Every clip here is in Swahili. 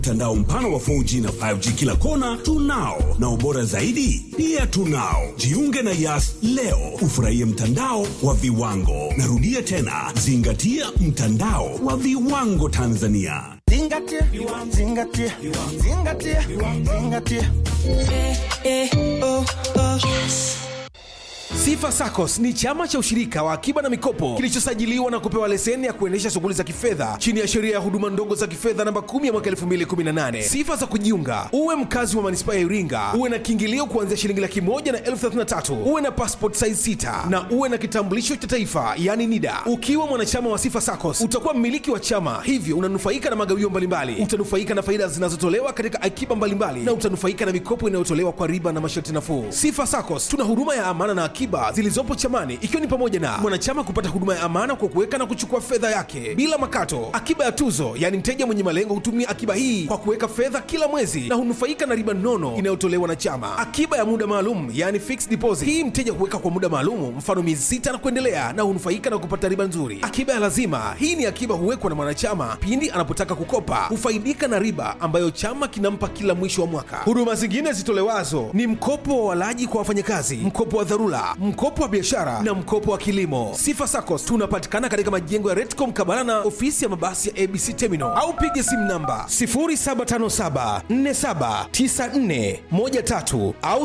Mtandao mpana wa 4G na 5G kila kona tunao, na ubora zaidi pia tunao. Jiunge na Yas leo ufurahie mtandao wa viwango. Narudia tena, zingatia mtandao wa viwango Tanzania. Zingatia, zingatia, zingatia, zingatia. Sifa SACCOS ni chama cha ushirika wa akiba na mikopo kilichosajiliwa na kupewa leseni ya kuendesha shughuli za kifedha chini ya sheria ya huduma ndogo za kifedha namba 10 ya mwaka 2018. Sifa za kujiunga: uwe mkazi wa manispaa ya Iringa, uwe na kiingilio kuanzia shilingi laki moja na elfu thelathini na tatu, uwe na passport size sita na uwe na kitambulisho cha taifa yani NIDA. Ukiwa mwanachama wa Sifa SACCOS utakuwa mmiliki wa chama, hivyo unanufaika na magawio mbalimbali, utanufaika na faida zinazotolewa katika akiba mbalimbali na utanufaika na mikopo inayotolewa kwa riba na masharti nafuu. Sifa SACCOS tuna huduma ya amana na akiba zilizopo chamani ikiwa ni pamoja na mwanachama kupata huduma ya amana kwa kuweka na kuchukua fedha yake bila makato, akiba ya tuzo, yaani mteja mwenye malengo hutumia akiba hii kwa kuweka fedha kila mwezi na hunufaika na riba nono inayotolewa na chama, akiba ya muda maalum, yaani fixed deposit. Hii mteja huweka kwa muda maalum, mfano miezi sita na kuendelea, na hunufaika na kupata riba nzuri. Akiba ya lazima, hii ni akiba huwekwa na mwanachama pindi anapotaka kukopa, hufaidika na riba ambayo chama kinampa kila mwisho wa mwaka. Huduma zingine zitolewazo ni mkopo wa walaji kwa wafanyakazi, mkopo wa dharura, mkopo wa biashara na mkopo wa kilimo. Sifa SACCOS tunapatikana katika majengo ya Retco mkabala na ofisi ya mabasi ya ABC Terminal au piga simu namba 0757479413 au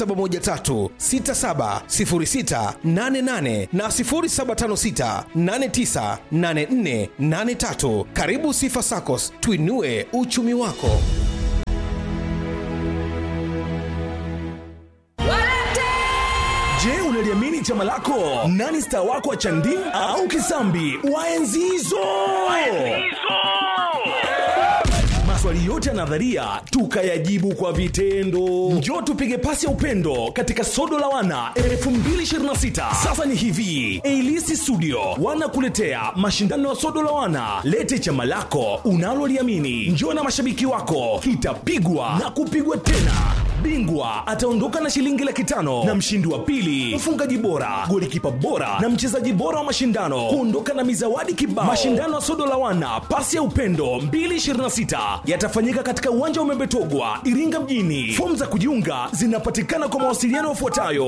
0713670688 na 0756898483. Karibu Sifa SACCOS, tuinue uchumi wako. Je, unaliamini chama lako? Nani star wako wa chandi au kisambi wa enzi hizo? Maswali yote ya nadharia tukayajibu kwa vitendo. Njoo tupige pasi ya upendo katika sodo la wana 2026. Sasa ni hivi, Eilisi Studio wanakuletea mashindano ya sodo la wana. Lete chama lako unaloliamini, njoo na mashabiki wako, kitapigwa na kupigwa tena bingwa ataondoka na shilingi laki tano na mshindi wa pili mfungaji bora golikipa bora na mchezaji bora wa mashindano kuondoka na mizawadi kibao mashindano ya sodo la wana pasi ya upendo 226 yatafanyika katika uwanja wa membetogwa iringa mjini fomu za kujiunga zinapatikana kwa mawasiliano yafuatayo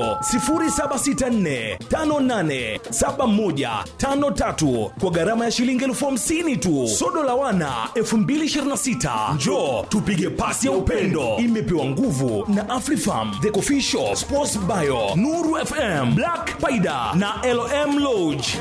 0764587153 kwa gharama ya shilingi elfu hamsini tu sodo la wana 2026 njoo tupige pasi ya upendo imepewa nguvu na Afrifarm, The Coffee Shop, Sports Bio, Nuru FM, Black Paida na LM Lodge.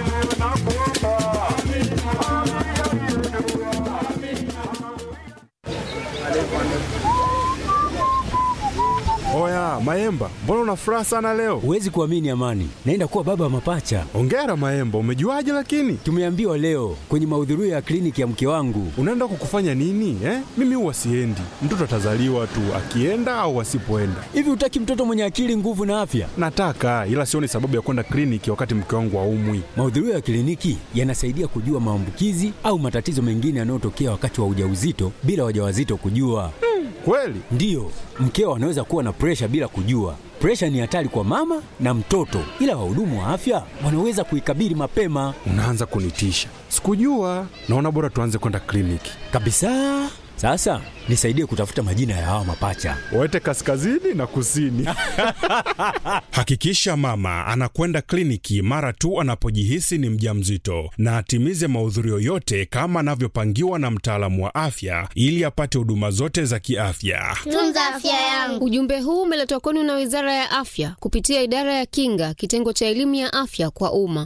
Oya Maemba, mbona una furaha sana leo? Huwezi kuamini Amani, naenda kuwa baba wa mapacha. Ongera Maemba, umejuaje lakini? Tumeambiwa leo kwenye mahudhurio ya kliniki ya mke wangu. Unaenda kukufanya nini eh? Mimi huwa siendi, mtoto atazaliwa tu akienda au asipoenda. Hivi hutaki mtoto mwenye akili, nguvu na afya? Nataka, ila sioni sababu ya kwenda kliniki wakati mke wangu aumwi. Mahudhurio ya kliniki yanasaidia kujua maambukizi au matatizo mengine yanayotokea wakati wa ujauzito bila wajawazito kujua. Kweli? Ndiyo, mkeo anaweza kuwa na presha bila kujua. Presha ni hatari kwa mama na mtoto, ila wahudumu wa afya wanaweza kuikabili mapema Unaanza kunitisha. Sikujua. Naona bora tuanze kwenda kliniki. kabisa. Sasa nisaidie kutafuta majina ya hawa mapacha. Waete kaskazini na kusini. Hakikisha mama anakwenda kliniki mara tu anapojihisi ni mjamzito na atimize mahudhurio yote kama anavyopangiwa na mtaalamu wa afya ili apate huduma zote za kiafya. Tunza afya yangu. Ujumbe huu umeletwa kwenu na Wizara ya Afya kupitia Idara ya Kinga, kitengo cha elimu ya afya kwa umma.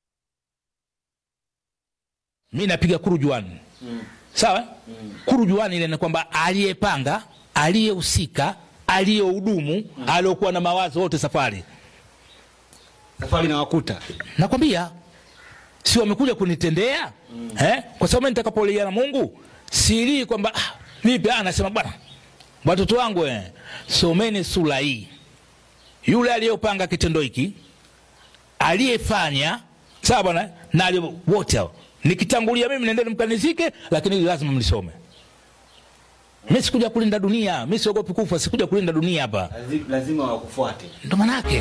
mi napiga kurujuani mm. sawa mm. kurujuani ile ni kwamba aliyepanga aliyehusika aliyehudumu mm. aliokuwa na mawazo wote safari safari nawakuta nakwambia si wamekuja kunitendea mm. eh? kwa sababu mimi nitakapolia na mungu silii kwamba ah, vipi ah, nasema bwana watoto wangu eh, someni sura hii yule aliyopanga kitendo hiki aliyefanya sawa bwana na aliye- wote hao nikitangulia mimi nendeni mkanizike lakini hili lazima mlisome mi sikuja kulinda dunia mi siogopi kufa sikuja kulinda dunia hapa lazima wakufuate ndo manake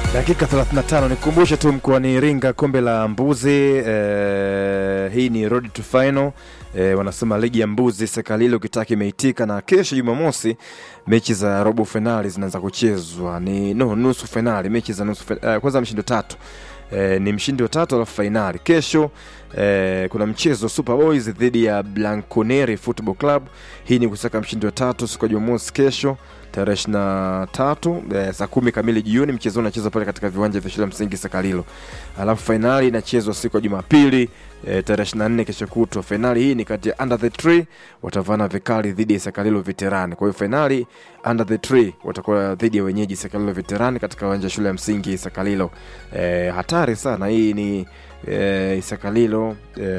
Dakika 35 nikukumbushe tu mkoani Iringa kombe la mbuzi eh, hii ni road to final eh, wanasema ligi ya mbuzi Sekalilo ukitaka imeitika, na kesho Jumamosi mechi za robo finali zinaanza kuchezwa, ni no nusu finali, mechi za nusu finali. Eh, kwanza mshindo tatu eh, ni mshindi wa tatu alafu fainali kesho. Eh, kuna mchezo Super Boys dhidi ya Blanconeri Football Club. Hii ni kusaka mshindi wa tatu siku ya Jumamosi kesho tarehe ishirini na tatu eh, saa kumi kamili jioni. Mchezo unachezwa pale katika viwanja vya shule ya msingi Sakalilo, alafu fainali inachezwa siku ya Jumapili eh, tarehe ishirini na nne kesho kutwa. Fainali hii ni kati ya Under the Tree watavana vikali dhidi ya Sakalilo Veterani. Kwa hiyo fainali Under the Tree watakuwa dhidi ya wenyeji Sakalilo Veterani katika uwanja wa shule ya msingi Sakalilo. Eh, hatari sana hii ni eh, Isakalilo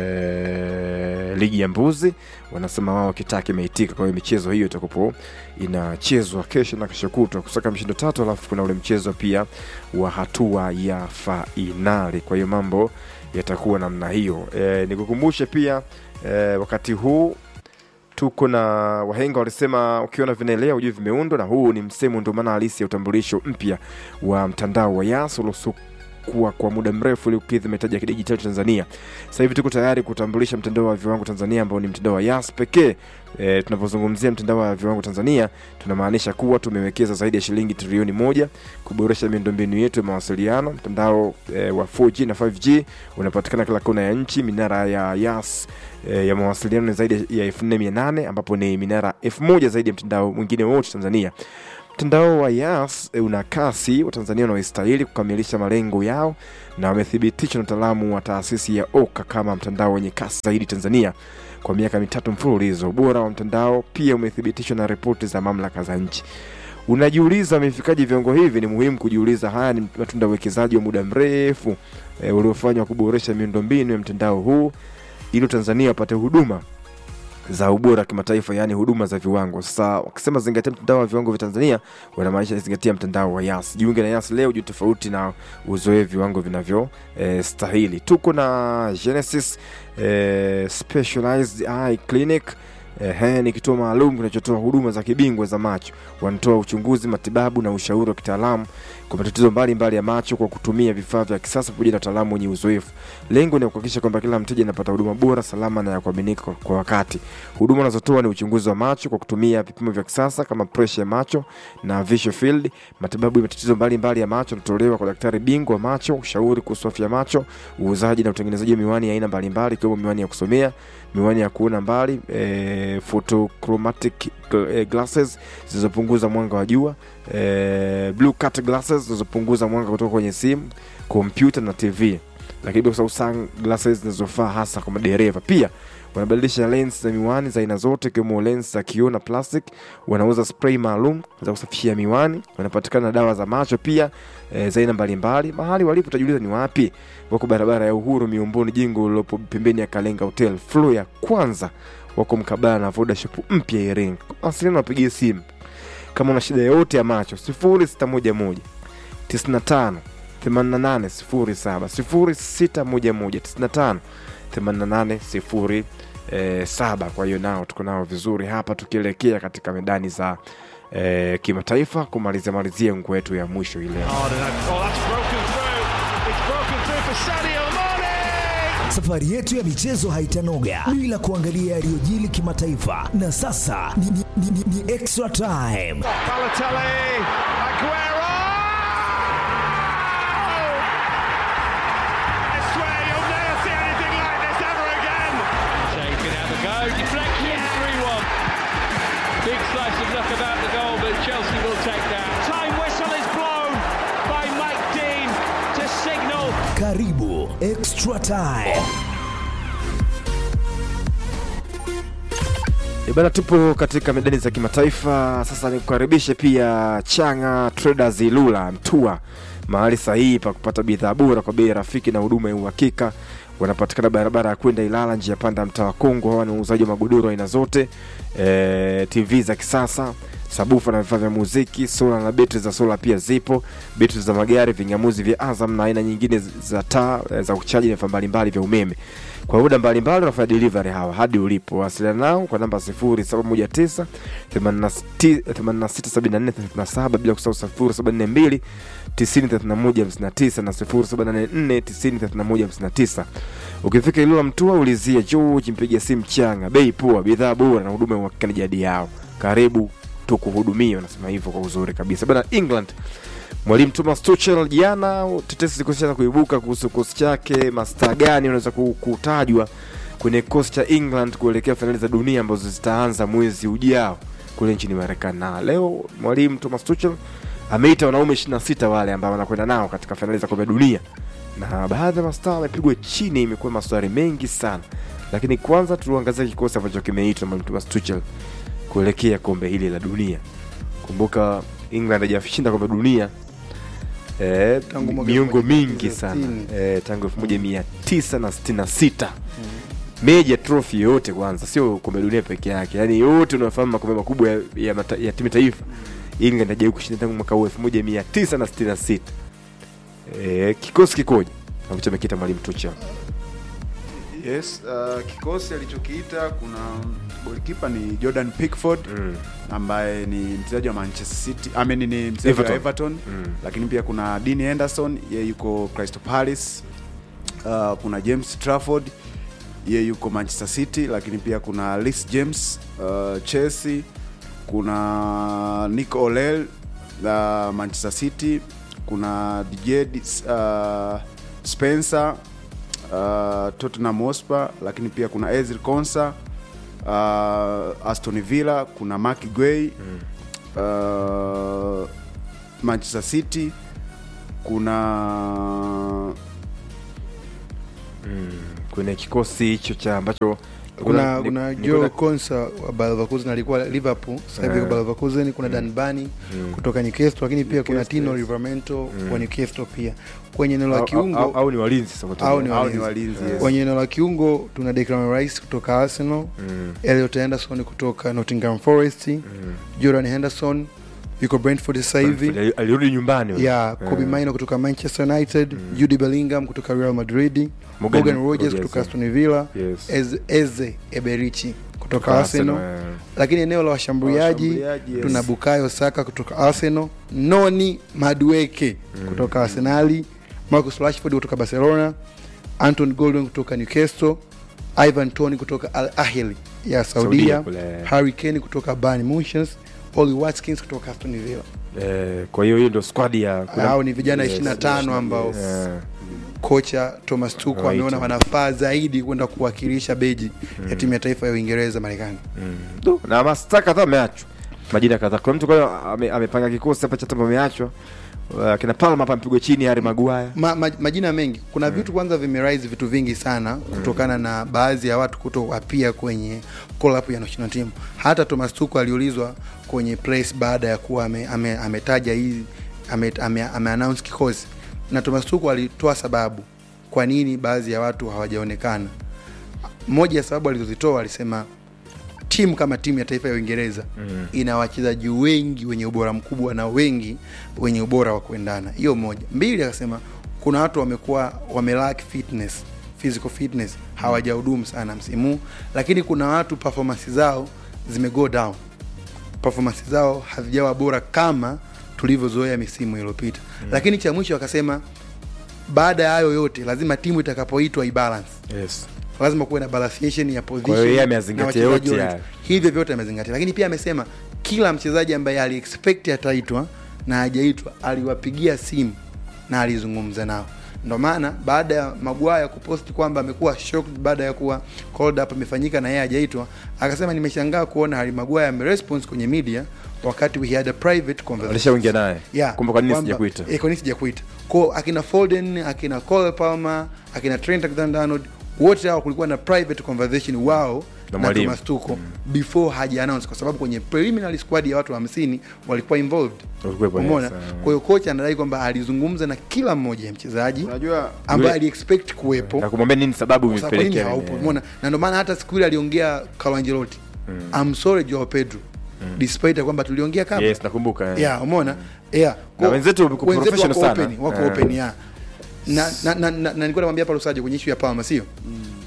eh, ligi ya mbuzi wanasema wao kitaki imeitika. Kwa hiyo michezo hiyo itakupo inachezwa kesho na kesho kutwa kusaka mshindo tatu, alafu kuna ule mchezo pia wa hatua ya fainali. Kwa hiyo mambo yatakuwa namna hiyo. E, nikukumbushe pia e, wakati huu tuko na wahenga walisema ukiona vinaelea ujue vimeundwa, na huu ni msemo ndio maana halisi ya utambulisho mpya wa mtandao wa Yas uliokuwa kwa muda mrefu ili kukidhi mahitaji ya kidijitali Tanzania. Sasa hivi tuko tayari kutambulisha mtandao wa viwango Tanzania ambao ni mtandao wa Yas pekee. E, tunapozungumzia mtandao wa viwango Tanzania tunamaanisha kuwa tumewekeza zaidi ya shilingi trilioni moja kuboresha miundombinu yetu ya mawasiliano. Mtandao e, wa 4G na 5G unapatikana kila kona ya nchi. Minara ya Yas e, ya mawasiliano ni zaidi ya 4800 ambapo ni minara 1000 zaidi ya mtandao mwingine wote Tanzania. Mtandao wa Yas e, una kasi, Watanzania wanaostahili kukamilisha malengo yao na wamethibitishwa na utaalamu wa taasisi ya OKA kama mtandao wenye kasi zaidi Tanzania kwa miaka mitatu mfululizo. Ubora wa mtandao pia umethibitishwa na ripoti za mamlaka za nchi. Unajiuliza amefikaje viwango hivi? Ni muhimu kujiuliza. Haya ni matunda ya uwekezaji wa muda mrefu e, uliofanywa kuboresha miundombinu ya mtandao huu ili Tanzania wapate huduma za ubora kimataifa, yaani huduma za viwango. Sasa wakisema zingatia mtandao wa viwango vya Tanzania, wanamaanisha zingatia mtandao wa Yas. Jiunge na Yas leo, juu tofauti na uzoe viwango vinavyo eh, stahili. Tuko na Genesis eh, Specialized Eye Clinic Ehe, ni kituo maalum kinachotoa huduma za kibingwa za macho. Wanatoa uchunguzi, matibabu na ushauri wa kitaalamu kwa matatizo mbalimbali ya macho kwa kutumia vifaa vya kisasa pamoja na wataalamu wenye uzoefu. Lengo ni kuhakikisha kwamba kila mteja anapata huduma bora, salama na ya kuaminika kwa- kwa wakati. Huduma wanazotoa ni uchunguzi wa macho kwa kutumia vipimo vya kisasa kama presha ya macho na visual field. Matibabu ya matatizo mbalimbali ya macho yanatolewa kwa daktari bingwa wa macho, ushauri kuhusu afya ya macho, uuzaji na utengenezaji wa miwani ya aina mbalimbali ikiwemo miwani ya kusomea, miwani ya kuona mbali, e, photochromatic gl- eh, glasses zilizopunguza mwanga wa jua, e, blue cut glasses zilizopunguza mwanga kutoka kwenye simu, kompyuta na TV, lakini pia kusahau sunglasses zinazofaa hasa kwa madereva. Pia wanabadilisha lens za miwani za aina zote ikiwemo lens za kioo na plastic. Wanauza spray maalum za kusafishia miwani. Wanapatikana na dawa za macho pia e, za aina mbalimbali. Mahali walipo utajiuliza ni wapi? Wako barabara ya Uhuru Miomboni, jengo lililopo pembeni ya Kalenga Hotel floor ya kwanza. Wako mkabala na Voda Shop mpya Iringa. Wasiliana, wapigie simu kama una shida yoyote ya macho 0611 95 8807 0611 95 8807. Kwa hiyo nao tuko nao vizuri hapa tukielekea katika medani za eh, kimataifa kumalizia malizia nguo yetu ya mwisho ile. Safari yetu ya michezo haitanoga bila kuangalia yaliyojili kimataifa, na sasa ni, ni, ni, ni, ni extra time. Balotelli, Aguero! I swear you'll never see anything like this ever again. Shea can have a go. Deflection, 3 1. Big slice of luck about the goal, but Chelsea will take that. Time whistle is blown by Mike Dean to signal Karibu extra time. E bana, tupo katika medani za kimataifa sasa. Nikukaribishe pia Changa Traders Ilula Mtua, mahali sahihi pa kupata bidhaa bora kwa bei rafiki na huduma ya uhakika. Wanapatikana barabara ya kwenda Ilala, njia panda ya mtaa wa Kongo. Hawa ni wauzaji wa magodoro aina zote, e, TV za kisasa sabufa na vifaa vya muziki, sola na betri za sola pia zipo, betri za magari, vingamuzi vya Azam na aina nyingine za taa eh, za kuchaji na vifaa mbalimbali vya umeme. kwa muda mbalimbali wanafanya delivery hawa hadi ulipo wasiliana nao kwa namba 0719 867437 bila kusahau 0742 903159 na 0784 903159 ukifika ilula mtua ulizia george mpiga simu changa bei poa bidhaa bora na huduma ya uhakikani jadi yao karibu tukuhudumia wanasema hivyo kwa uzuri kabisa bana england mwalimu thomas tuchel jana tetesi zilikuwa kuibuka kuhusu kikosi chake mastaa gani unaweza ku- kutajwa kwenye kikosi cha england kuelekea fainali za dunia ambazo zitaanza mwezi ujao kule nchini marekani na leo mwalimu thomas tuchel ameita wanaume 26 wale ambao wanakwenda nao katika fainali za kombe la dunia na baadhi ya mastaa wamepigwa chini imekuwa maswali mengi sana lakini kwanza tuangazia kikosi ambacho kimeitwa na mwalimu thomas tuchel kuelekea kombe hili la dunia kumbuka england hajashinda kombe la dunia eh, Tangu mwaka miongo 1960. mingi sana eh, tangu elfu moja mia tisa na sitini na sita meja trophy yote kwanza sio kombe la dunia peke yake yaani yote unafahamu makombe makubwa ya, ya, mata, ya timu taifa england hajawai kushinda tangu mwaka huu elfu moja mia tisa na sitini na sita eh, kikosi kikoje ambacho amekita mwalimu tuchel yes uh, kikosi alichokiita kuna golikipa ni jordan pickford mm. ambaye ni mchezaji wa manchester city I mean, ni mchezaji wa Everton. everton Mm. lakini pia kuna dean henderson ye yuko crystal palace uh, kuna james trafford ye yuko manchester city lakini pia kuna lis james uh, chelsea kuna nick olel uh, manchester city kuna dj uh, spencer uh, tottenham hotspur lakini pia kuna ezil konsa uh, aston villa kuna mark guay mm. uh, manchester city kuna mm. kwenye kikosi hicho cha ambacho kuna ni- kuna ni- Joe kuna- Konsa wa Bayer Leverkusen alikuwa Liverpool sasa hivi Eh. yuko Bayer Leverkusen kuna Dan Bani Mm. kutoka Newcastle lakini pia kuna Newcastle, Tino yes. Livramento Mm. wa Newcastle pia kwenye eneo la au, au, kiungo au, au ni walinzi sasa kutoka- au ni au ni walinzi. walinzi yes. kwenye eneo la kiungo tuna Declan Rice kutoka Arsenal Mm. Elliot Henderson kutoka Nottingham Forest Jordan Henderson yuko Brentford sasa hivi Ali- alirudi nyumbani huyo. ya Kobe Eh. Maino kutoka Manchester United Jude Bellingham kutoka Real Madrid Morgan Morgan Rogers Rogers, kutoka yeah. Aston Villa Yes. Ez- Eze Eberichi kutoka Kutoka Arsenal Arsenal, eh. lakini eneo la washambuliaji Washambuliaji, yes. tuna Bukayo Saka kutoka Arsenal Noni Madueke kutoka Arsenali Marcus Rashford kutoka Barcelona Anton Gordon kutoka Newcastle Ivan Tony kutoka Al Ahly ya Saudia Saudia kule. Harry Kane kutoka Bayern Munich Oli Watkins kutoka Aston Villa Eh, kwa hiyo hiyo ndio squad ya kuna- hao ni vijana Yes, 25 ambao Eh, kocha Thomas Tuchel Right. ameona wanafaa zaidi kwenda kuwakilisha beji ya timu ya taifa ya Uingereza Marekani. du, na masta kadhaa ameachwa majina kadhaa kuna mtu kwa hiyo ame- amepanga kikosi hapa cha timu ameachwa Uh, kina palma hapa mpigwa chini hari maguaya Ma, ma, majina mengi kuna vitu kwanza vimerise vitu vingi sana kutokana na baadhi ya watu kutoapia kwenye call up ya national team. Hata Thomas Tuchel aliulizwa kwenye press baada ya kuwa ame, ame, ametaja hii ame, ame, ame announce kikosi na Thomas Tuchel alitoa sababu kwa nini baadhi ya watu hawajaonekana. Moja ya sababu alizozitoa alisema timu kama timu ya taifa ya Uingereza Mm. ina wachezaji wengi wenye ubora mkubwa na wengi wenye ubora wa kuendana. Hiyo moja. Mbili, akasema kuna watu wamekuwa wamelack fitness, physical fitness, hawajahudumu sana msimu, huu, lakini kuna watu performance zao zime go down, performance zao hazijawa bora kama tulivyozoea misimu iliyopita. Lakini cha mwisho akasema baada ya hayo yote lazima timu itakapoitwa ibalance yes. lazima kuwe na balanceation ya position Kwa hiyo yeye na ameyazingatia wachezaji yote wote. haya. hivyo vyote amezingatia lakini pia amesema kila mchezaji ambaye aliexpect ataitwa na hajaitwa aliwapigia simu na alizungumza nao ndo maana baada ya magwaya kuposti kwamba amekuwa shocked baada ya kuwa called up imefanyika na yeye hajaitwa akasema nimeshangaa kuona Harry Maguire ameresponse kwenye media wakati we had a private conversation alishaongea naye yeah, kumbe kwa nini kwamba- sijakuita eh, kwa nini sijakuita ko akina Foden akina Cole Palmer akina Trent Alexander-Arnold wote hao kulikuwa na private conversation wao Na na, mwalimu. Thomas Tuchel before haja announce kwa sababu kwenye preliminary squad ya watu 50 walikuwa involved Walikuwepo, yes, umeona eh. kwa hiyo kocha anadai kwamba alizungumza na kila mmoja ya mchezaji unajua ambaye Yule- aliexpect kuwepo na kumwambia nini sababu kwa sababu kwa nini imepelekea haupo nini. umeona na ndio maana hata siku ile aliongea Carlo Ancelotti I'm sorry Joao Pedro despite ya kwamba tuliongea kabla yes nakumbuka eh. yeah, umeona yeah. Na Kwa- wenzetu wako professional wako sana. open, wako Eh. open yeah. na, na, na, na, na nilikuwa namwambia hapa Lusajo kwenye issue ya Palma sio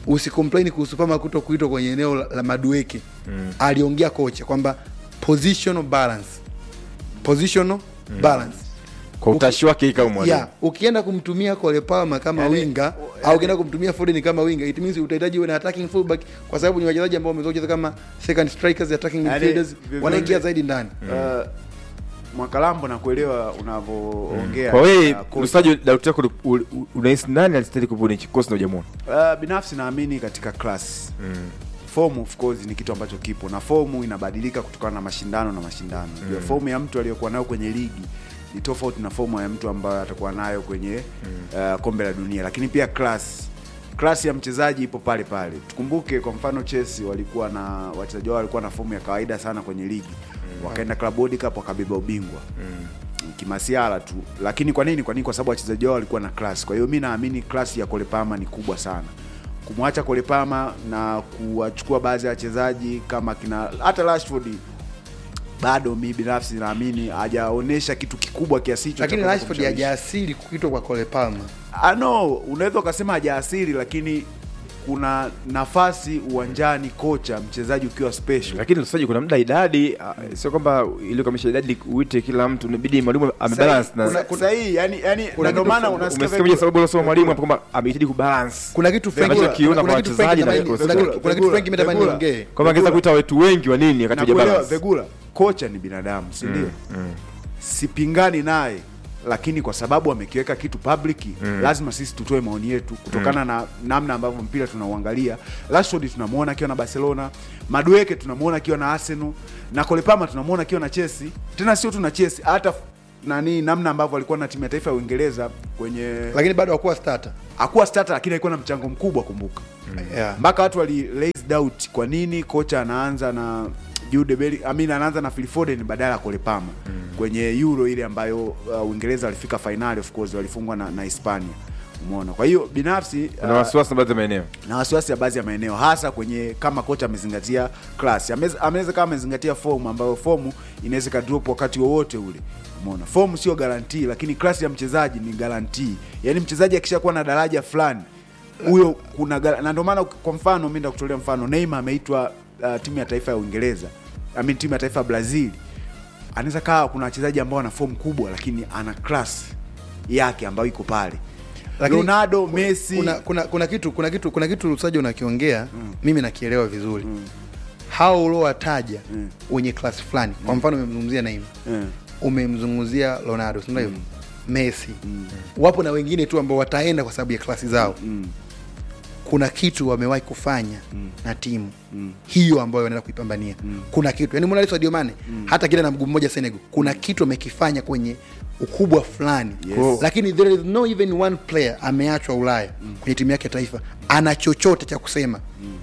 usicomplain kuhusu Palmer kuto kuitwa kwenye eneo la, la madueke mm. aliongea kocha kwamba positional balance positional mm. balance kwa utashi wake hii kama mwalimu yeah, ukienda kumtumia Cole Palmer kama Yani, winga yani- au ukienda kumtumia Foden kama winga it means utahitaji uwe na attacking fullback kwa sababu ni wachezaji ambao wamezoea kucheza kama second strikers attacking Yani, midfielders vyovyote- wanaingia zaidi ndani Uh, mwakalambo na kuelewa unavyoongea kwa wewe uh, coach. msaji dauti yako u- u- unahisi nani alistahili kuwa kwenye kikosi na ujamwona Uh, binafsi naamini katika class mm. fomu of course ni kitu ambacho kipo na fomu inabadilika kutokana na mashindano na mashindano mm. fomu ya mtu aliyokuwa nayo kwenye ligi ni tofauti na fomu ya mtu ambayo atakuwa nayo kwenye mm. uh, kombe la dunia lakini pia class class ya mchezaji ipo pale pale tukumbuke kwa mfano chelsea walikuwa na wachezaji wao walikuwa na fomu ya kawaida sana kwenye ligi mm. wakaenda club World cup wakabeba ubingwa mm kimasiala tu lakini kwa nini kwa nini kwa sababu wachezaji wao walikuwa na class kwa hiyo mi naamini class ya kolepama ni kubwa sana kumwacha kolepama na kuwachukua baadhi ya wachezaji kama kina hata rashford bado mi binafsi naamini hajaonyesha kitu kikubwa kiasi hicho cha lakini kuweza Rashford kumshawishi. hajaasili kuitwa kwa Cole Palmer Ah, no unaweza ukasema hajaasiri lakini kuna nafasi uwanjani kocha mchezaji ukiwa special lakini msaji kuna muda idadi uh, sio kwamba ili kamisha idadi uite kila mtu inabidi mwalimu amebalance na sahihi yani yani Kuna na ndio kitu maana fulani- unasikia umesikia moja sababu unasema mwalimu hapo kwamba amehitaji kubalance kuna kitu Frank- Ambacho kiona kuna kwa kitu Frank wachezaji na natamani- kikosi kuna chake. kitu- kuna kitu Frank natamani Vegula. niongee. kwamba angeweza kuita watu wengi wa nini wakati Nakuelewa, hujabalance Vegula, kocha ni binadamu si ndio sipingani naye lakini kwa sababu amekiweka kitu public Mm. lazima sisi tutoe maoni yetu kutokana na namna ambavyo mpira tunauangalia Rashford tunamuona akiwa na Barcelona Madueke tunamuona akiwa na Arsenal na Kolepama tunamuona akiwa na Chelsea tena sio tu na Chelsea hata f- nani namna ambavyo alikuwa na timu ya taifa ya Uingereza kwenye lakini bado hakuwa starter hakuwa starter lakini alikuwa na mchango mkubwa kumbuka yeah. mpaka watu wali raise doubt kwa nini kocha anaanza na Jude Bellingham I mean anaanza na Phil Foden badala ya Cole Palmer kwenye Euro ile ambayo uh, Uingereza walifika finali of course walifungwa na, na Hispania umeona kwa hiyo binafsi na wasiwasi na baadhi ya maeneo na wasiwasi ya baadhi ya maeneo hasa kwenye kama kocha amezingatia class Amez- ameweza kama amezingatia fomu ambayo fomu inaweza ikadrop wakati wowote ule umeona fomu sio garantii lakini class ya mchezaji ni garantii yaani mchezaji akishakuwa na daraja fulani huyo kuna gara- na ndio maana kwa mfano mi ndakutolea mfano Neymar ameitwa uh, timu ya taifa ya Uingereza I mean, timu ya taifa ya Brazil anaweza kaa kuna wachezaji ambao wana fomu kubwa lakini ana class yake ambayo iko pale Lakini Ronaldo Messi kuna, kuna, kuna kitu kuna kitu kuna kitu Lusajo unakiongea mimi nakielewa vizuri hao uliowataja wenye klasi fulani kwa mfano umemzungumzia Neymar umemzungumzia Ronaldo si ndio hivyo Messi wapo na wengine tu ambao wataenda kwa sababu ya klasi zao kuna kitu wamewahi kufanya na timu hiyo ambayo wanaenda kuipambania kuna kitu yani Mona Sadio Mane hata kile na mguu mmoja Senegal kuna kitu amekifanya kwenye ukubwa fulani Yes. lakini there is no even one player ameachwa Ulaya kwenye timu yake ya taifa ana chochote cha kusema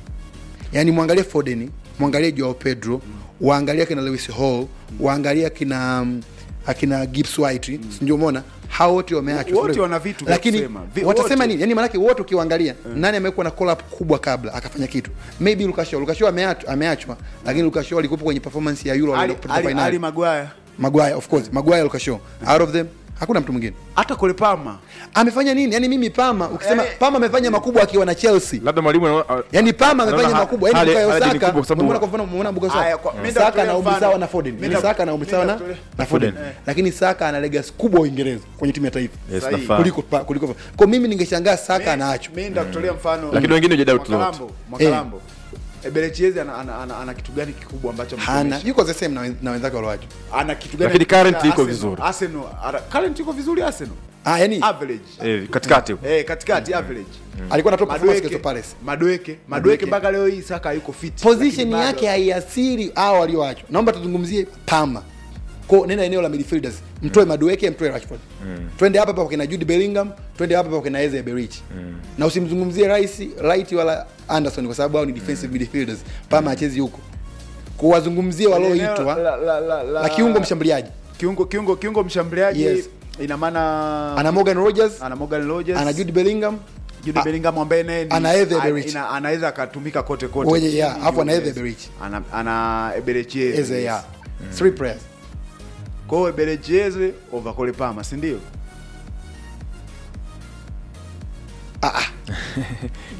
yani mwangalie Foden mwangalie Joao Pedro waangalie akina Lewis Hall waangalie akina um, akina Gibbs White mm. ndio umeona hao wote wameachwa Wote Sio? wana vitu vya lakini kusema. Vi- watasema wote. nini yani maanake wote ukiwaangalia nani amekuwa na call up kubwa kabla akafanya kitu maybe Lucas Shaw Lucas Shaw ameachwa ameachwa lakini Lucas Shaw alikuwa kwenye performance ya Euro Ali, waliopita Ali, finali Ali Maguire Maguire of course Maguire Lucas Shaw out of them hakuna mtu mwingine hata Cole Palmer amefanya nini yani mimi Pama ukisema Pama amefanya makubwa akiwa na Chelsea labda mwalimu yani Pama amefanya anaona makubwa yani hali- Bukayo hali ni Saka kubwa kwa sababu- umeona kwa mfano umeona Bukayo Aya, Saka kwa- mimi Saka nitakutolea na mfano. umisawa na Foden Mimi yani nitak- Saka na mimi umisawa na nitakutolea- na Foden Eh. lakini Saka ana legacy kubwa Uingereza kwenye timu ya taifa Yes, Sahihi. nafaa. kuliko pa- kuliko kwa mimi ningeshangaa Saka anaachwa mi ndakutolea mfano Lakini wengine hujadoubt Mwakalambo, lolote. Mwakalambo. Eberechiezi ana, ana, ana, ana kitu gani kikubwa ambacho hana amekionyesha? yuko the same na wen- na wenzake walioachwa ana kitu gani Lakini current amekionyesha iko Arsenal? vizuri. Arsenal ara- current iko vizuri Arsenal ah yani average eh, katikati huko. eh katikati average alikuwa na top performance Madueke, Crystal Palace Madueke, Madueke mpaka leo hii Saka yuko fit. position Lakini bado- yake haiasiri hao walioachwa naomba tuzungumzie Pama ko nena eneo la midfielders mtoe Madueke mtoe Rashford twende hapa hapa kwa kina Jude Bellingham twende hapa hapa kwa kina Eze Berich na usimzungumzie Rice Light wala Anderson kwa sababu hao ni defensive midfielders Pama achezi huko kuwazungumzie walioitwa La- la- la- la- la kiungo mshambuliaji kiungo kiungo kiungo mshambuliaji Yes. ina maana ana Morgan Rogers ana Morgan Rogers ana Jude Bellingham Jude a- Bellingham ambaye naye ni- ana Eze a- Berich. ina- anaweza akatumika kote kote Wenye- chini, yeah, alafu ana juu, Eze yes. Berich. ana ana Eberechiezi Eze yes. ya three players kwa hiyo Eberechiezi over Cole Palmer si ndio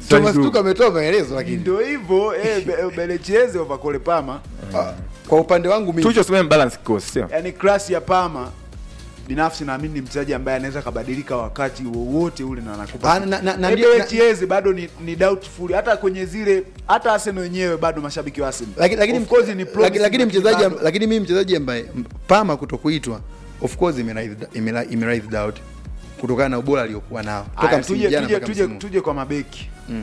Thomas Tuchel ametoa maelezo lakini ndio hivyo eh, Be- Belechieze over Cole Palmer Ah, kwa upande wangu mimi Tuchel sema balance kikosi sio yani klasi ya Palmer binafsi naamini ni mchezaji ambaye anaweza kabadilika wakati wowote ule na anakupa Ah, na- na- na Eh, ndio- Belechieze bado ni, ni doubtful hata kwenye zile hata Arsenal wenyewe bado mashabiki wa Arsenal lakini lakini Of course ni lakini, promising, lakini mchezaji bado- lakini mimi mchezaji ambaye m- Pama kutokuitwa of course imeraise imera- imeraise doubt kutokana na ubora aliokuwa nao toka Aya, msimu tuje, jana tuje, mpaka tuje, msimu huu. tuje kwa mabeki Mm.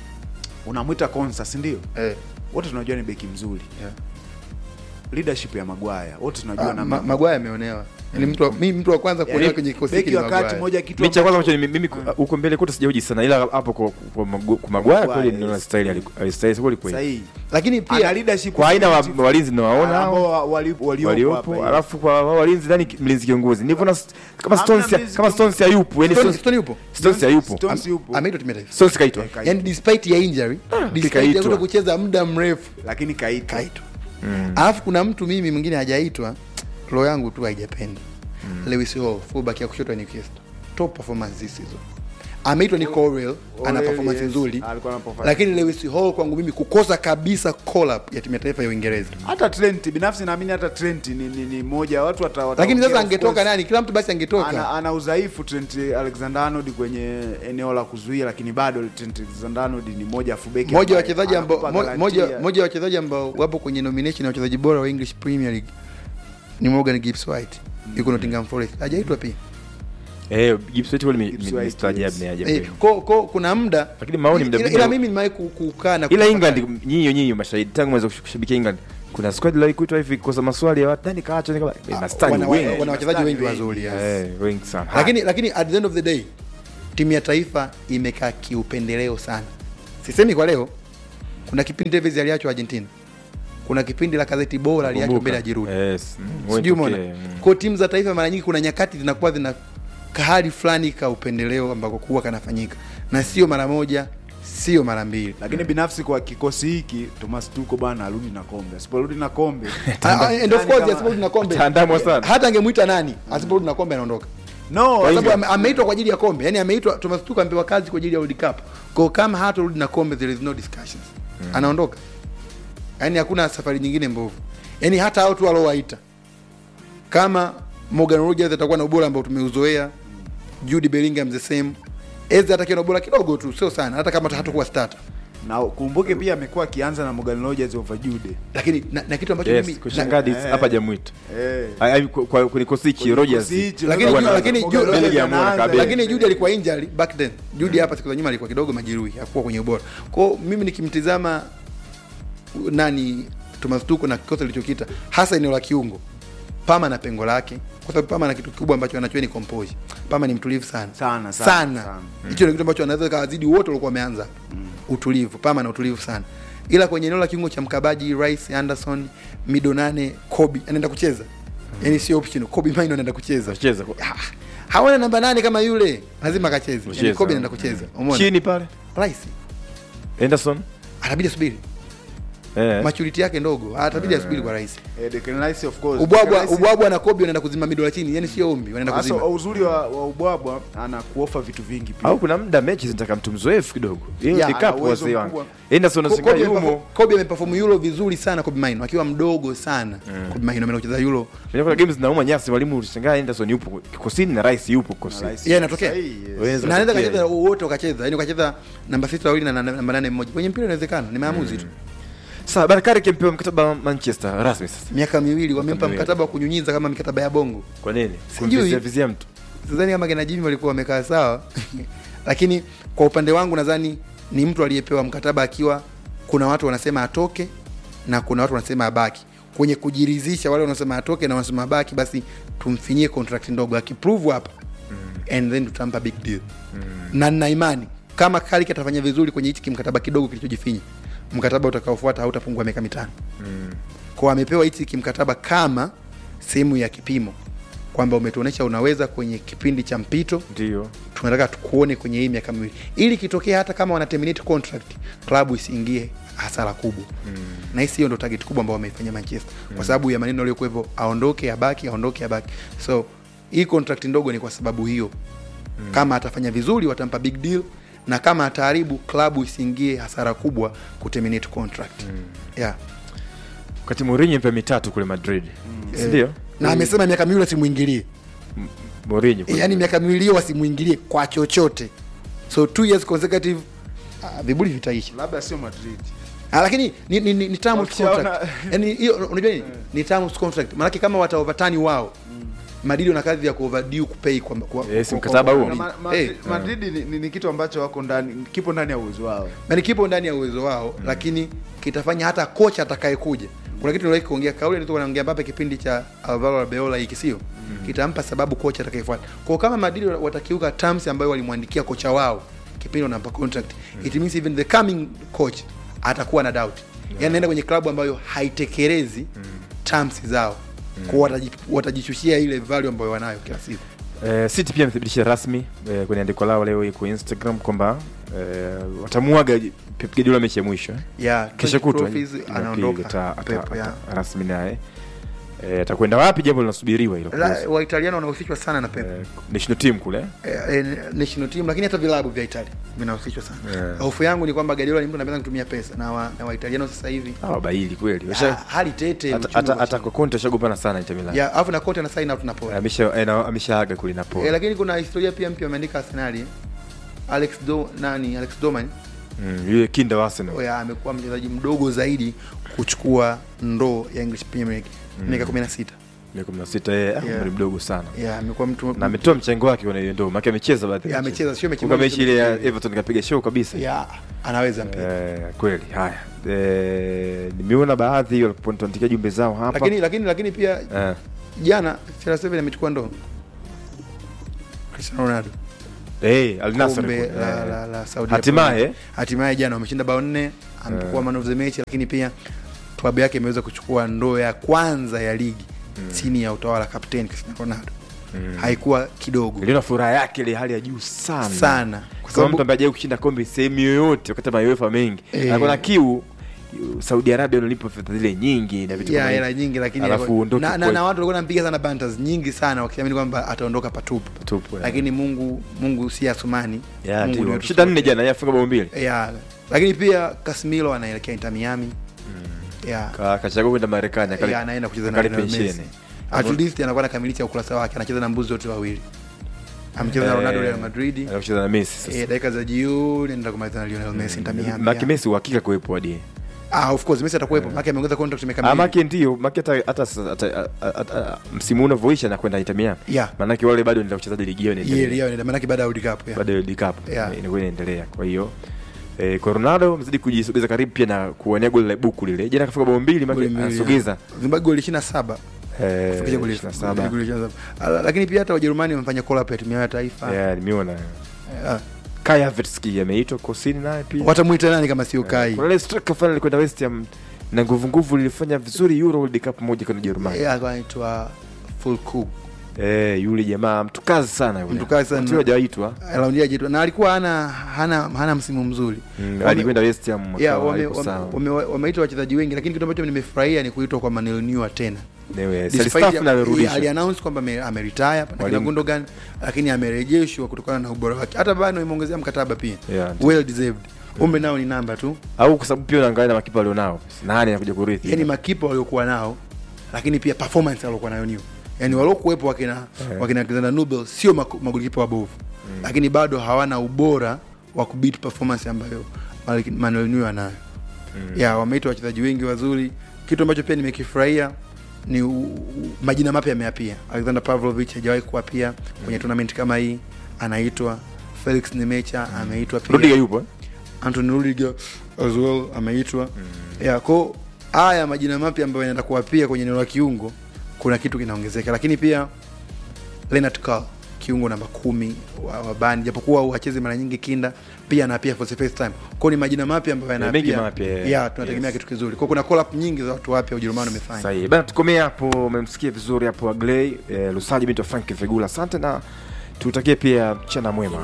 unamwita Konsa si ndio Eh. wote tunajua ni beki mzuri Yeah. leadership ya Magwaya wote tunajua Ah, namna ma- Maguire ameonewa Yaani mtu wa- mimi mtu wa kwanza kuonewa Yaani, kwenye kikosi hiki beki ni wakati Maguire. moja kitu Mechi ya kwanza ambacho- ambacho ni- mimi ku- huko mbele kote sijahoji sana ila hapo kwa kwa Magu- kwa Maguire kweli Maguire, ndio yes. style aliku- alistahili kweli kweli. sahihi lakini ana pia leadership Kwa aina wa quality walinzi nawaona ambao hao wa- wali- waliopo waliopo hapa, alafu kwa wao walinzi ndani mlinzi kiongozi. Nilivyoona st- kama Hamna Stones mlinzi kama kiongozi. Stones hayupo, yani Stone- Stones Stone yupo Stones hayupo. Stones yupo ameitwa timu ya taifa Stones kaitwa. Eh, kaitwa. yani despite ya injury despite ya kaitwa. kuto kucheza muda mrefu lakini kaitwa kaitwa alafu kuna mtu mimi mwingine hajaitwa roho yangu tu haijapenda Lewis Hall fullback ya kushoto ya Newcastle top performance this season ameitwa ni Corel ana Orel, performance yes, nzuri alikuwa na performance. lakini Lewis Hall kwangu mimi kukosa kabisa call up ya timu ya taifa ya Uingereza hata Trent binafsi naamini hata Trent ni, ni, ni moja watu wata, wata lakini sasa of angetoka course, nani kila mtu basi angetoka ana, ana udhaifu Trent Alexander Arnold kwenye eneo la kuzuia lakini bado Trent Alexander Arnold ni moja ya fullback moja wa ambaye wachezaji ambao anakupa mo- garantia. moja moja wa wachezaji ambao wapo kwenye nomination ya wachezaji bora wa English Premier League ni Morgan Gibbs White yuko Nottingham Forest hajaitwa pia Eh, Gibbs White kweli Gibbs mi- White, mi- mstaajabu yes. ni ajabu. eh, ko, ko, kuna muda Lakini maoni ila, mda ila, mwingine- ila mimi nimewahi ku- kukaa na Ila kutafakari. England nyinyi nyinyi mashahidi tangu mwanzo kushabikia England kuna squad la kuitwa hivi kosa maswali ya watu nani kaacha ni kama eh, mastani wana, wengi. wana, wana wachezaji wengi wengi, wazuri yes. Eh, wengi sana. lakini lakini at the end of the day timu ya taifa imekaa kiupendeleo sana sisemi kwa leo kuna kipindi Tevez aliachwa Argentina kuna kipindi la kazeti bora aliachwa Kumbuka. mbele ya Giroud Yes. mm, sijui wengi umeona tokee, mm. kwa timu za taifa mara nyingi kuna nyakati zinakuwa zina kahali fulani ka upendeleo ambako kuwa kanafanyika na sio mara moja sio mara mbili lakini binafsi kwa kikosi hiki Thomas Tuchel bana arudi na kombe asiporudi na kombe Ah, ah, and of Nani course kama- asiporudi na kombe Ataandamwa sana. hata angemwita nani asiporudi na kombe anaondoka no kwa sababu hivyo- ame- ameitwa kwa ajili ya kombe yani ameitwa Thomas Tuchel amepewa kazi kwa ajili ya World Cup kwa kama hatarudi na kombe there is no discussions anaondoka yani hakuna safari nyingine mbovu yani hata hao tu waliowaita kama Morgan Rogers atakuwa na ubora ambao tumeuzoea Jude Bellingham the same Eze atakiwa na ubora kidogo tu sio sana hata kama hatakuwa starter na kumbuke pia amekuwa akianza na Morgan Rogers over Jude lakini na, na kitu ambacho Yes, mimi kushangadi Eh. hapa jamwito. eh Ai- ai, kwa- kwa kwenye kosi hichi Kwenye Rogers. kikosi hichi, Lakini Morgan Jude- lakini Morgan Jude- Rogers Bellingham anaanza, wana kabisa. eh. lakini Jude alikuwa injury back then. Jude hapa siku za nyuma alikuwa kidogo majeruhi, hakuwa kwenye ubora. Kwa hiyo mimi nikimtizama uh, nani Thomas Tuchel na kikosi alichokita hasa eneo la kiungo, Pama na pengo lake, kwa sababu Pama na kitu kikubwa ambacho anachoa ni composure. Pama ni mtulivu sana Sana, sana, sana. sana. Hicho ni kitu ambacho anaweza kawazidi wote walikuwa wameanza utulivu. Pama na utulivu sana, ila kwenye eneo la kiungo cha mkabaji Rice, Anderson, mido nane, Kobe anaenda kucheza, yani sio option. Kobe Maino anaenda kucheza Anacheza kwa- Ah, hawana namba nane kama yule lazima akacheze Kucheza. yani Kobe anaenda kucheza umeona Chini pale. rahisi Henderson. atabidi asubiri Eh. maturity yake ndogo atabidi asubiri kwa rahisi Eh, Declan Rice of course. ubwabwa Declan Rice- ubwabwa na Kobe wanaenda kuzima midola chini yani sio ombi wanaenda Hasa kuzima uzuri wa, wa ubwabwa ana kuofa vitu vingi pia. Au kuna muda mechi zinataka mtu mzoefu kidogo. Hiyo Ya, ni ana kapu uwezo wazee wangu. mkubwa. Henderson Ko- anashangaa Kobe yumo. ameperform- Kobe ameperform Euro vizuri sana Kobe Maino akiwa mdogo sana Kobe Maino ameenda kucheza Euro Kwenye kuna games zinauma nyasi walimu ulishangaa Henderson yupo kikosini na Rice yupo kikosini. Rice. yeye anatokea Sahihi, yes. Waweza na anaweza kutokea. kacheza wote wakacheza yani ukacheza namba sita wawili na na- namba nane mmoja kwenye mpira inawezekana ni maamuzi tu Sasa Bakari kimpewa mkataba wa Manchester rasmi sasa. miaka miwili wamempa miwili. mkataba wa kunyunyiza kama mikataba ya bongo Kwa nini? Sijui. Kumvizia vizia mtu. sidhani kama kina Jimmy walikuwa wamekaa sawa lakini kwa upande wangu nadhani ni mtu aliyepewa mkataba akiwa kuna watu wanasema atoke na kuna watu wanasema abaki kwenye kujiridhisha wale wanasema atoke na wanasema abaki basi tumfinyie contract ndogo akiprove hapa and then tutampa big deal na nina imani kama Carrick atafanya vizuri kwenye hichi kimkataba kidogo kilichojifinya mkataba utakaofuata hautapungua miaka mitano kwa amepewa hichi kimkataba kama sehemu ya kipimo kwamba umetuonesha unaweza kwenye kipindi cha mpito Ndio. tunataka tukuone kwenye hii miaka miwili ili kitokea hata kama wana terminate contract klabu isiingie hasara kubwa mm. na hisi hiyo ndo target kubwa ambao wameifanya manchester mm. kwa sababu ya maneno aliyokuwepo aondoke abaki aondoke abaki so hii contract ndogo ni kwa sababu hiyo mm. kama atafanya vizuri watampa big deal na kama ataharibu klabu isiingie hasara kubwa kuterminate contract yeah. wakati Mourinho mpe mitatu kule Madrid si ndio? na amesema miaka miwili wasimwingilie Mourinho e, yani miaka miwili hiyo wasimwingilie kwa chochote so two years consecutive uh, vibuli vitaisha labda sio madrid Ah, lakini ni, ni, ni, ni terms Wakishaona- contract. yani hiyo unajua nini ni terms contract maanake kama wataovatani wao madidi wana kazi ya kuoverdue kupay kwa, kwa, Yes, kwa- mkataba kwa- huo. Na ni- ma, ma, eh, madrid ni, ni, ni kitu ambacho wako ndani kipo ndani ya uwezo wao yani kipo ndani ya uwezo wao lakini kitafanya hata kocha atakayekuja kuna kitu niliwahi kuongea kauli nilikuwa naongea Mbappe kipindi cha Alvaro Arbeloa hiki sio kitampa sababu kocha atakayefuata kwa kama Madrid watakiuka terms ambayo walimwandikia kocha wao kipindi wanampa contract it means even the coming coach atakuwa na doubt yani anaenda kwenye klabu ambayo haitekelezi terms zao kwa wataji- watajishushia ile value ambayo wanayo kila siku Eh, City pia amethibitisha rasmi eh, kwenye andiko lao leo hii kwa Instagram kwamba eh, watamuaga Pep Guardiola mechi ya mwisho eh. Yeah, kesho 20 kutwa trophies, Jumapili anaondoka ata- ata- Pep, ata- yeah. rasmi naye Eh, atakwenda wapi jambo linasubiriwa hilo La- waitaliano wanahusishwa sana na Pep national team kule eh, eh, national team lakini hata vilabu vya Italia vinahusishwa sana Yeah. hofu yangu ni kwamba Guardiola ni mtu anapenda kutumia pesa na wa, na waitaliano sasa hivi hawa baili kweli ah, Washa- hali tete hata- uchumi hata wa hata chini. kwa Conte ashagombana sana Inter Milan ya alafu na Conte na sign out na Napoli amesha eh, na- ameshaaga kule Napoli eh, lakini kuna historia pia mpya ameandika Arsenal eh. Alex Do nani Alex Doman Mm, yule kinda wa Arsenal ya amekuwa mchezaji mdogo zaidi kuchukua ndoo ya English Premier League miaka 16 miaka 16 yeye ah, Yeah. umri mdogo sana ya amekuwa mtu na ametoa mchango wake kwenye hiyo ndio maana amecheza baadhi ya Ya, mechi. amecheza, sio mechi Kumbuka moja, mechi ile ya mechi- Everton kapiga show kabisa ya anaweza mpira Eh, kweli haya eh, nimeona baadhi walipotuandikia jumbe zao hapa lakini lakini lakini pia eh, jana CR7 amechukua ndoo Cristiano Ronaldo eh, Al Nassr kombe kule, la, eh. la, la Saudi hatimaye Arabia. hatimaye jana wameshinda bao nne amekuwa man of the match lakini pia klabu yake imeweza kuchukua ndoo ya kwanza ya ligi chini ya utawala kapteni Cristiano Ronaldo haikuwa kidogo niliona furaha yake ile hali ya juu sana Sana. Kwa kwa sababu- sababu mtu ambaye hajawahi kushinda kombe sehemu yoyote wakati ma UEFA mengi Eh. anakuwa na kiu Saudi Arabia unalipa fedha zile nyingi na vitu ya kama hela hivyo. nyingi lakini alafu uondoke na, na, kwa- na watu walikuwa wanampiga sana bantas nyingi sana wakiamini kwamba ataondoka patupu tupu, eh. lakini Mungu Mungu si Asumani Ya, Mungu ndio. ni wetu Shida sote. nne jana yeye afunga bao mbili ya lakini pia Casemiro anaelekea Inter Miami ya Ka- kachagua kwenda Marekani akali- ya anaenda kucheza na akali Lionel Messi. pensheni. At least anakuwa anakamilisha ukurasa wake, anacheza na mbuzi wote wawili. Amecheza na Eh, Ronaldo Real Madrid. anaenda kucheza na Messi sasa. Eh, dakika za jioni anaenda kumaliza na Lionel Messi Inter Miami. Maki Messi uhakika kuwepo hadi Ah, of course Messi atakuwepo. Maki ameongeza contract miaka Ah, miwili. Maki ndio Maki hata hata sasa- hata- hata- hata- msimu huu unavyoisha na kwenda Inter Miami Yeah. maanake wale bado ndio wachezaji ligi yao inaendelea. Yeye yeye maana baada ya World Cup. yeah. baada ya World Cup Yeah. eh, inakuwa inaendelea kwa hiyo eh, kwa Ronaldo amezidi kujisogeza karibu pia na kuwania goli la buku lile jana kafunga bao mbili Goli Maki mbili, anasogeza yeah. Zimbabwe goli 27. eh, Kufikisha goli 27. goli 27. Ah, Lakini pia hata Wajerumani wamefanya call up ya timu yao ya taifa. Yeah, nimeona Ah, Kai Havertz ameitwa kosini naye pia Watamuita nani kama sio Kai? kuna ile striker fulani alikwenda West Ham na nguvu nguvu lilifanya vizuri Euro World Cup moja kwa Ujerumani Yeye alikuwa anaitwa Fulkrug. eh, yule jamaa mtu kazi sana yule Mtu kazi sana. Mtu hajaitwa Raundi ya jitu na alikuwa hana hana hana msimu mzuri. Mm, Wame- alikwenda West Ham Yeah, akawa wame- hayuko wame- sawa. wame- wameitwa wachezaji wengi lakini kitu ambacho nimefurahia ni kuitwa kwa Manuel Neuer tena. Newe, Despite Selstaff ya- na amerudishwa. aliannounce kwamba ame- ameretire na kina Mwalimu- Gundogan lakini amerejeshwa kutokana na ubora wake. Hata bado imeongezea mkataba pia. Yeah. Well deserved. Umbe nao ni namba tu. au kwa sababu pia unaangalia na makipa walionao nani anakuja kurithi Yaani makipa waliokuwa nao lakini pia performance waliokuwa nayo Neuer. Yaani waliokuwepo wakina Yeah. wakina Alexander Nubel sio maku- magolikipa wabovu. Lakini bado hawana ubora wa kubeat performance ambayo Manuel Neuer anayo. ya wameitwa wachezaji wengi wazuri. Kitu ambacho pia nimekifurahia ni u, u, majina mapya yameapia. Alexander Pavlovich hajawahi kuapia kwenye tournament kama hii, anaitwa Felix Nemecha ameitwa pia. Rudiger yupo eh? Anthony Rudiger as well ameitwa. Yeah, ko haya majina mapya ambayo yanaenda kuapia kwenye eneo la kiungo, kuna kitu kinaongezeka, lakini pia Leonard Carl kiungo namba kumi wa, wa bani japokuwa hachezi mara nyingi kinda pia anaapia for the first time kwao ni majina mapya ambayo Yeah, mengi yanaapia mapya, yeah. yeah, tunategemea kitu kizuri kwao kuna call up nyingi za watu wapya Ujerumani wamefanya Sahihi. Bana tukomea hapo, umemsikia vizuri hapo Agley eh, Lusaji binti wa Frank Vegula. Asante na tutakie pia mchana mwema.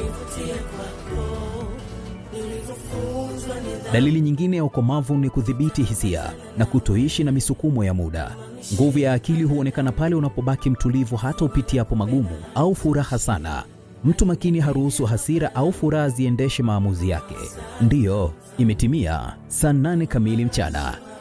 Dalili nyingine ya ukomavu ni kudhibiti hisia na kutoishi na misukumo ya muda. Nguvu ya akili huonekana pale unapobaki mtulivu hata upitiapo magumu au furaha sana. Mtu makini haruhusu hasira au furaha ziendeshe maamuzi yake. Ndiyo, imetimia saa nane kamili mchana.